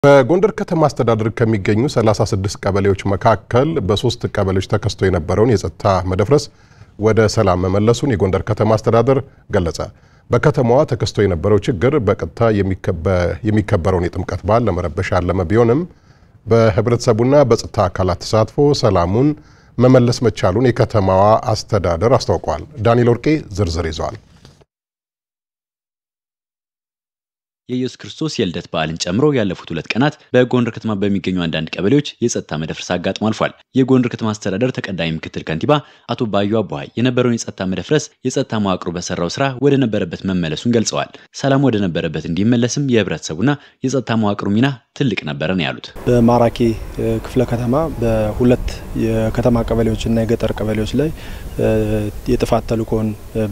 በጎንደር ከተማ አስተዳደር ከሚገኙ 36 ቀበሌዎች መካከል በሶስት ቀበሌዎች ተከስቶ የነበረውን የጸጥታ መደፍረስ ወደ ሰላም መመለሱን የጎንደር ከተማ አስተዳደር ገለጸ። በከተማዋ ተከስቶ የነበረው ችግር በቀጥታ የሚከበረውን የጥምቀት በዓል ለመረበሽ ያለመ ቢሆንም በህብረተሰቡና በጸጥታ አካላት ተሳትፎ ሰላሙን መመለስ መቻሉን የከተማዋ አስተዳደር አስታውቋል። ዳንኤል ወርቄ ዝርዝር ይዘዋል። የኢየሱስ ክርስቶስ የልደት በዓልን ጨምሮ ያለፉት ሁለት ቀናት በጎንደር ከተማ በሚገኙ አንዳንድ ቀበሌዎች የጸጥታ መደፍረስ አጋጥሞ አልፏል። የጎንደር ከተማ አስተዳደር ተቀዳሚ ምክትል ከንቲባ አቶ ባዩ አቦሃይ የነበረውን የጸጥታ መደፍረስ የጸጥታ መዋቅሩ በሰራው ስራ ወደ ነበረበት መመለሱን ገልጸዋል። ሰላም ወደ ነበረበት እንዲመለስም የህብረተሰቡና የጸጥታ መዋቅሩ ሚና ትልቅ ነበረ ነው ያሉት። በማራኪ ክፍለ ከተማ በሁለት የከተማ ቀበሌዎችና የገጠር ቀበሌዎች ላይ የጥፋት ተልእኮን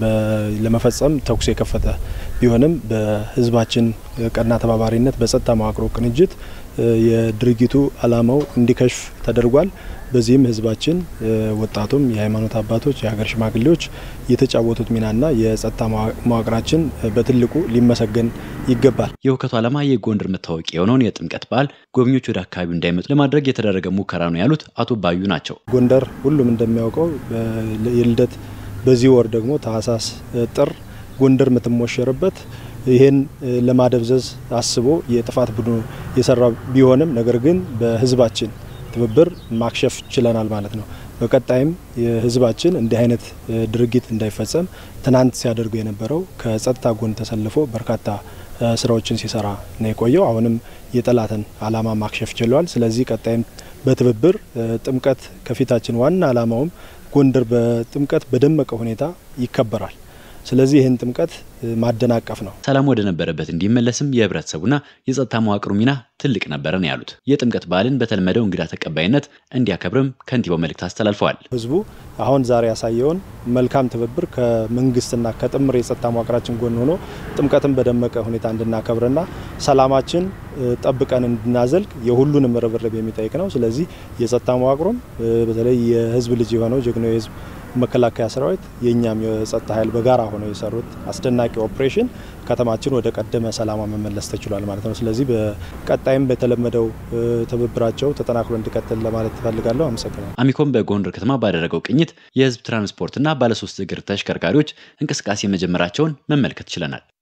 ለመፈጸም ተኩስ የከፈተ ቢሆንም በህዝባችን ቀና ተባባሪነት በጸጥታ መዋቅሮ ቅንጅት የድርጊቱ ዓላማው እንዲከሽፍ ተደርጓል። በዚህም ህዝባችን፣ ወጣቱም፣ የሃይማኖት አባቶች፣ የሀገር ሽማግሌዎች የተጫወቱት ሚናና የጸጥታ መዋቅራችን በትልቁ ሊመሰገን ይገባል። የሁከቱ ዓላማ የጎንደር መታወቂያ የሆነውን የጥምቀት በዓል ጎብኚዎች ወደ አካባቢው እንዳይመጡ ለማድረግ የተደረገ ሙከራ ነው ያሉት አቶ ባዩ ናቸው። ጎንደር ሁሉም እንደሚያውቀው የልደት በዚህ ወር ደግሞ ታህሳስ፣ ጥር ጎንደር የምትሞሸርበት ይህን ለማደብዘዝ አስቦ የጥፋት ቡድኑ የሰራ ቢሆንም ነገር ግን በህዝባችን ትብብር ማክሸፍ ችለናል ማለት ነው። በቀጣይም የህዝባችን እንዲህ አይነት ድርጊት እንዳይፈጸም ትናንት ሲያደርጉ የነበረው ከጸጥታ ጎን ተሰልፎ በርካታ ስራዎችን ሲሰራ ነው የቆየው። አሁንም የጠላትን ዓላማ ማክሸፍ ችለዋል። ስለዚህ ቀጣይም በትብብር ጥምቀት ከፊታችን ዋና ዓላማውም ጎንደር በጥምቀት በደመቀ ሁኔታ ይከበራል። ስለዚህ ይህን ጥምቀት ማደናቀፍ ነው። ሰላም ወደ ነበረበት እንዲመለስም የህብረተሰቡና የጸጥታ መዋቅሩ ሚና ትልቅ ነበረ ነው ያሉት። የጥምቀት በዓልን በተለመደው እንግዳ ተቀባይነት እንዲያከብርም ከንቲባው መልእክት አስተላልፈዋል። ህዝቡ አሁን ዛሬ ያሳየውን መልካም ትብብር ከመንግስትና ከጥምር የጸጥታ መዋቅራችን ጎን ሆኖ ጥምቀትን በደመቀ ሁኔታ እንድናከብርና ሰላማችን ጠብቀን እንድናዘልቅ የሁሉንም ርብርብ የሚጠይቅ ነው። ስለዚህ የጸጥታ መዋቅሩም በተለይ የህዝብ ልጅ የሆነው ጀግናው የህዝብ መከላከያ ሰራዊት የእኛም የጸጥታ ኃይል በጋራ ሆነው የሰሩት አስደናቂ ኦፕሬሽን ከተማችን ወደ ቀደመ ሰላማ መመለስ ተችሏል ማለት ነው። ስለዚህ በቀጣይም በተለመደው ትብብራቸው ተጠናክሮ እንዲቀጥል ለማለት ትፈልጋለሁ። አመሰግናለሁ። አሚኮም በጎንደር ከተማ ባደረገው ቅኝት የህዝብ ትራንስፖርትና ባለሶስት እግር ተሽከርካሪዎች እንቅስቃሴ መጀመራቸውን መመልከት ችለናል።